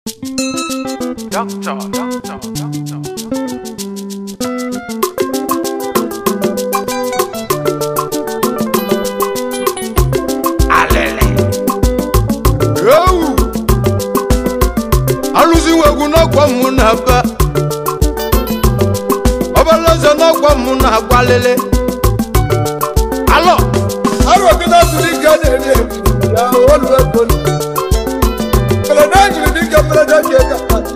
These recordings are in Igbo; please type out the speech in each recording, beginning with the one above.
Doctor, doctor, doctor. Alele. ewu alụziwo egwu n'ọgwa mụ na be ọbalaeze n'ọgwa mụ na agbalele alọ arụgide tụrụ ike na-eri eri ya olu ego mberede jiri dịka mberede ji ego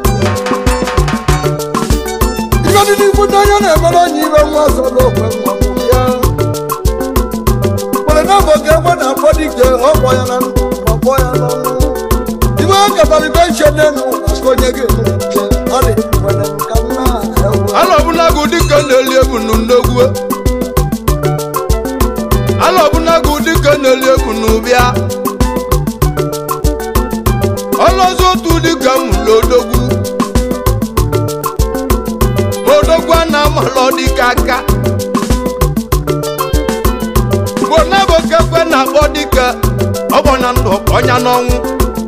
ife dị n'ikwu n'anya na-emere onye ibe nwa ọzọ n'okwe nwa bụ ya mberede bụ ka egbe na-akpọ dike ọkpọ ya na ndụ ma kpọ ya n'ọnwụ ibe ọ katara ibe nche n'enu maka onye ga-emere nke ọ dị nwere nka nna ewu alọ ọbụnagụ dịka na-eli ebu n'nnegwu alọ ọbụnagụ dịka na-eli ebu n'ụbịa ọlọzi otu dịka mụlụ odogwu odogwu a na-amalọ dịka aka bonabo kekwe na-akpọ dịka ọgbọnya ndụ ọnya n'ọnwụ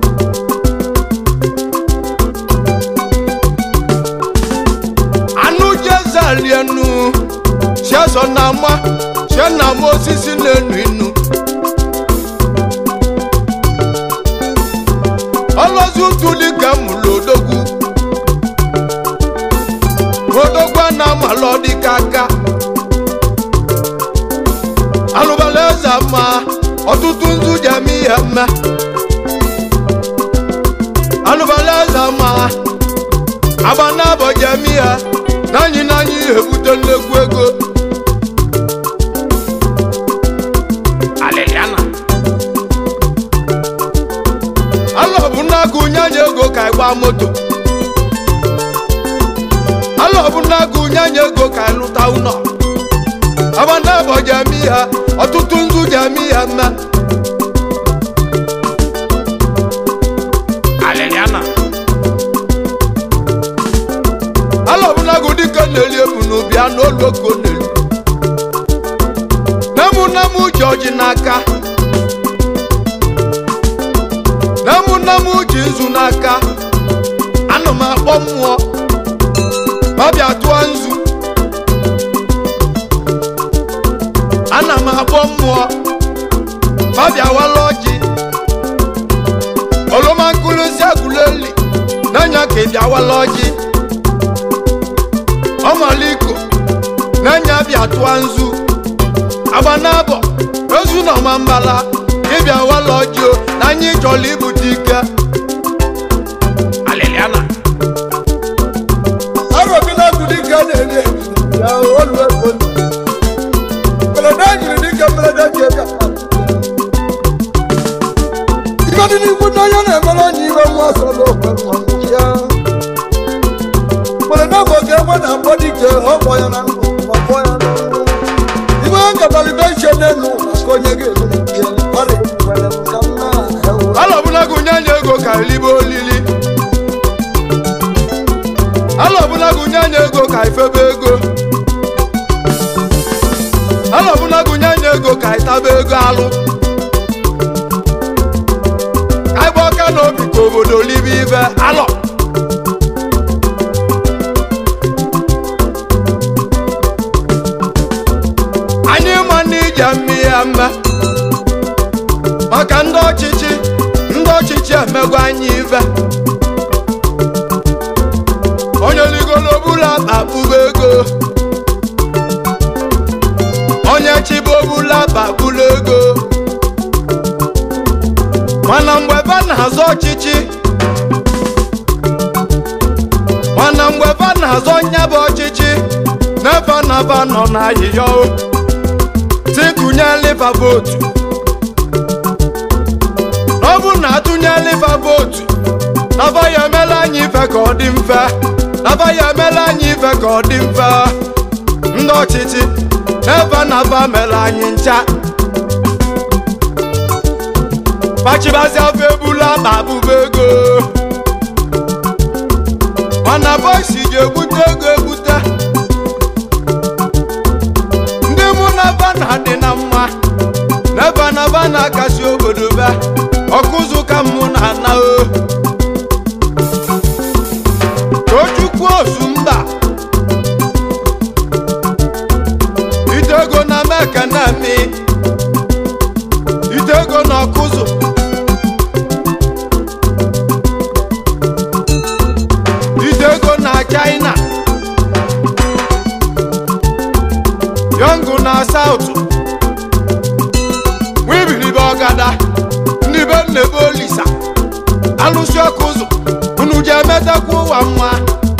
anụ jezalienu chiaso na ama chie na ama osisi na-enu inu ọlọzi ụtụ dịka mụlụ odogwu odogwu a na-amalọ dịka aka alụbala eze ma ọtụtụ nzu ji eme ihe mme alụbala eze ma agba n'abọ ji eme ihe n'anyị n'anyị ebute nnekwu ego Aleliana. alọ bụ n'agụ nyanya ego ka ị gbaa moto alọ bụ n'agụ nyanya ego ka ị lụta ụlọ agba n'abọ ji eme ihe ọtụtụ nzu ji eme ihe mme Aleliana. ala ọbụlagụ dịka na-eli ebu n'ubi anụ olu oko na-elu nemu nemu ji ọjị n'aka nemu nemu ji nzu n'aka anụ m akpọ mmụọ ma bịa tụọ nzu ana m akpọ mmụọ ma bịa wala ọjị oroma nkụrụzi agụleli n'anya ka ị bịa wala ọjị ọmaliko n'anya bịa tụọ nzu agba n'abọ ozu na ọma mbala ịbịa wala ọjị na anyị chọrọ ibute ike Aleliana. arụgide tụrụ ike na-eri eri ya olu ego mberede jiri dịka mberede ji ego ife dị n'ikwu n'anya na-emere onye ibe nwa ọzọ n'okwe nwa bụ ya mberede bụ ka egbe na-akpọ dike ọkpọ ya na ndụ ma kpọ ya n'ọnwụ ibe ọ katara ibe nche n'enu maka onye ga-emere nke ọ dị nwere nka nna ewu alọbụnagụ nyanya ego ka elibe olili alọbụnagụ nyanya ego ka ifebe ego alọbụnagụ nyanya ego ka itaba ego alụ ka ịgba ọka n'obi ka obodo libe ibe alọ anyị ma na ije mmiri ya mma maka ndị ọchịchị ndị ọchịchị emego anyị ife onye ligolo bụla akpa kpụba ego onye chiba obula akpa kpụla ego mana mgbe ebe na-azọ ọchịchị mana mgbe ebe na-azọ nyaba ọchịchị n'ebe naba nọ n'ahịhịa o tikụnye liva votu ọ bụ na atụnye liva votu naba ya emela anyị ife ka ọ dị mfe naba ya emela anyị ife ka ọ dị mfe ndị ọchịchị n'ebe naba mere anyị ncha pachibazi afọ ebula akpa abụba ego mana bọisi ga-egbute ego egbute ndị mụ na ba na-adị na mma n'ebe naba na-akasi obodo be ọkụzụ ka mụ na-ana o akụ osu mba itego na meka na mi itego na ọkụzụ itego na china yọngụ na saụtụ wibiribe ọgada ndị be nnebe olisa alụsị ọkụ ụzọ unu ji emetakwa ụwa mma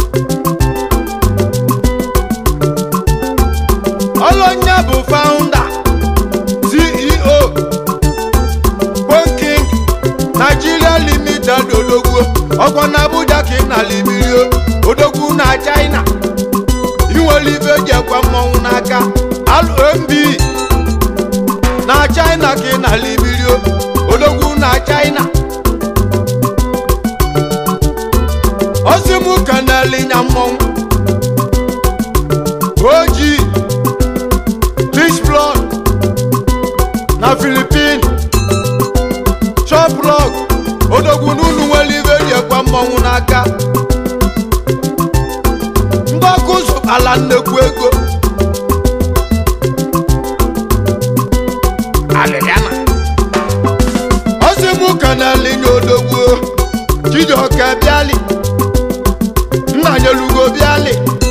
ọlọnya bụ faụnda ceo bonking nigeria limited odogwu ọkwa na abuja ka ị na libirio odogwu na china inwere ibe eji ekwe mmọnwụ n'aka alụmb na china ka ị na libirio odogwu na china ozimu kanelinya mmọnwụ oji lisblod na filipin choplog odogwu n'unu nwere ibe eji ekwe mmọnwụ n'aka ndị ọkụ zụtara nnekwu ego Aleliana. ozimu kanelinya odogwu chijioke bịali nna nyelugo bịali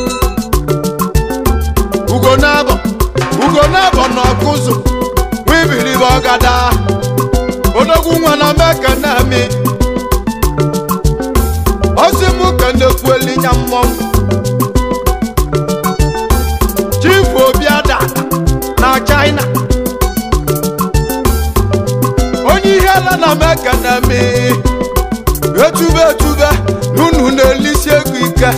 ugo nabọ ugo nabọ na ọkụzụ wibiribe ọgada odogwu nwa na meka na-emi ozimu kanekwu elinya mmọnwụ chifu obiada na china onye ihe ala na meka na-emi etube etube n'unu na-elisi ego ike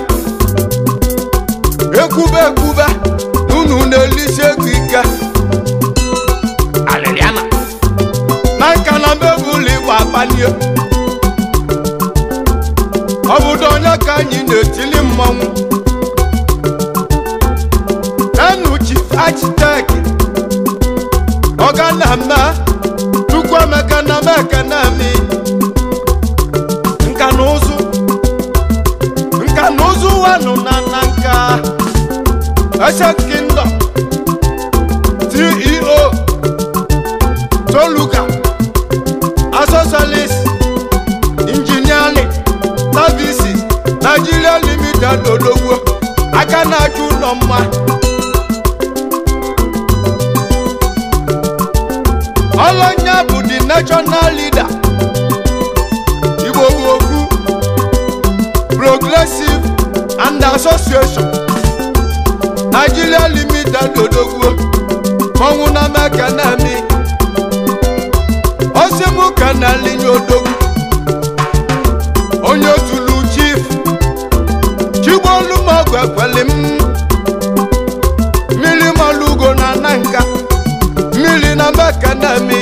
ekwube ekwube n'unu na-elisi ego ike Aleliana. na nka na mebụlụ igbo akpanie obodo onye ka anyị na-etili mmanwụ enu chief architect ọga na mme chukwuemeka na meka na mi nka na ụzụ nka na ụzụ wanụ na na nka ese kingdom ceo toluka asosalis engineering services nigeria limited odogwo aka na-achụ ụlọ mma ọlọnya bụ the national leader igbo okwu progressive and association nigeria limited odogwo mọnwụ na meka na-emi osimu ka na linye odogwu onye otulu chief chigbolumogu ekweli m mmiri malugo na nanka mmiri na meka na-emi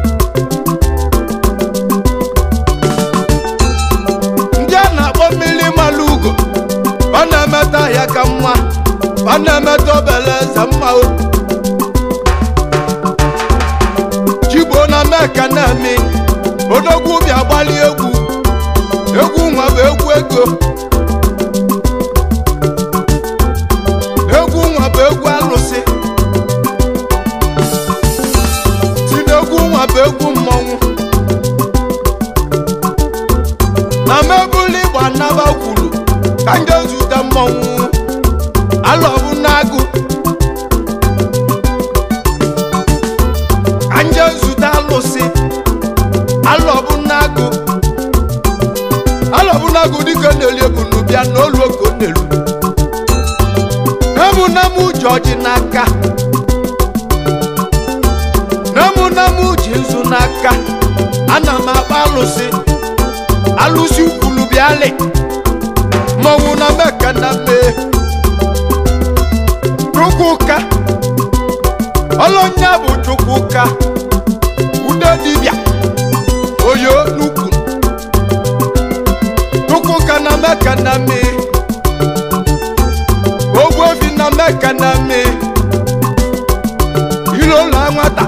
ndị a na-akpọ mmiri malugo ọ na-emeta ya ka mma ọ na-emeta obele eze mma o chigbo na meka na-eme odogwu bịa gbali egwu egwu nwa bụ egwu ego egwu nwa bụ egwu alụsị si n'egwu nwa bụ egwu mmọnwụ na mebụli igba naba kwuru ka ndị zute mmọnwụ alọbụ n'agụ ka nje zute alụsị alọbụ n'agụ alọbụ n'agụ dịka na-eli ebunu bịa n'olu oko n'elu namunam ji ọjị n'aka namunam ji nzu n'aka ana m akpa alụsị alụsị ukwulu bịalị mmọnwụ na meka na mee chukwuka ọlọnya bụ chukwuka ude dibịa oyo n'ukwu chukwuka na meka na mee ogbuefi na meka na mee ilola nwata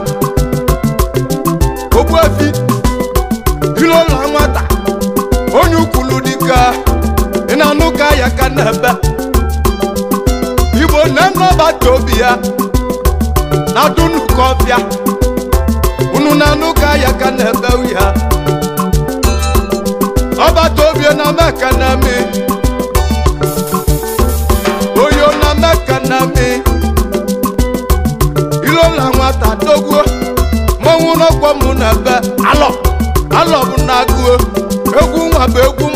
ogbuefi ilola nwata onye ukwulu dịka ị na-anụ ka ya ka na-ebe igbo na-anọbata obi ya na dunuka ọbịa unu na-anụ ka ya ka na-ebe ya ọbata obi na meka na mi oyo na meka na mi ilola nwata dogbuo mmanwụ n'ọkwọ mụ na ebe alọ alọ bụ na agụo egwu nwa bụ egwu